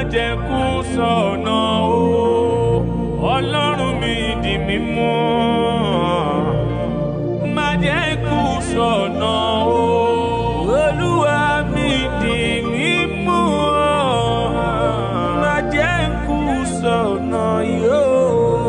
jẹ́ kú sọ̀nà o ọlọ́run mi di mímọ́ má jẹ́ kú sọ̀nà o olúwa mi di mímọ́ má jẹ́ kú sọ̀nà yóò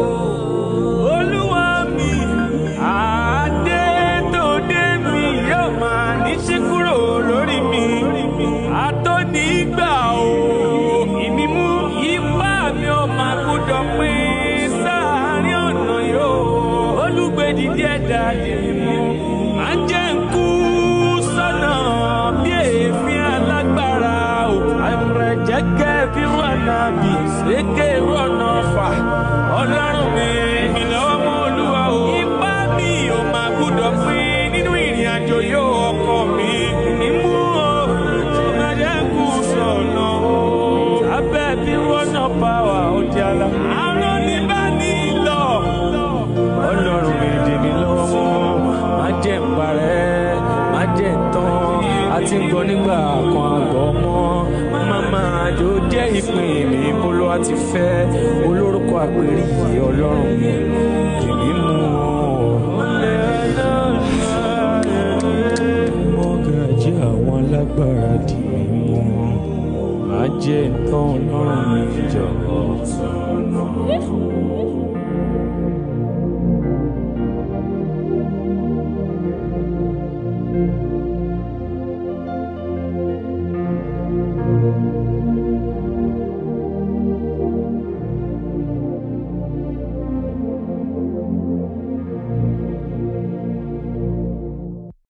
olúwa mi adé tó dé mi yóò máa ní sí kúrò lórí mi àtọ́nígbà o ìmímú ipá mi ò máa gbọ́dọ̀ pín sáàárín ọ̀nà yóò olùgbèdìdí ẹ̀dá dìmú máa jẹ́ ń kú sọ́nà bí èéfín alágbára o àìmọ̀rẹ̀ jẹ́gẹ́ bí wọ́n náà bí ṣèké rọ̀nà fà ọlọ́run mi mi lọ́wọ́ mọ́ olúwa o ipá mi ò máa gbọ́dọ̀ pín nínú ìrìn àjò yóò ọkọ mi ìmú o máa jẹ́ ń kú sọ̀nà o abẹ́ bí wọ́n náà bá wà ó di ala àárọ̀ ní bá ní lọ ọlọ́run mi dì mí lọ́wọ́ mọ́ má jẹ́ ń parẹ́ má jẹ́ ń tán àti ń gbọ́ nígbà kan àgọ́ mọ́ màmá àjò jẹ́ ìpín mi bólú àti fẹ́ olórúkọ àpèrí yìí ọlọ́run mi dì mí mú mọ́gàjí àwọn alágbára dì mí mú má jẹ́ ń tán ọlọ́run mi jọ̀wọ́.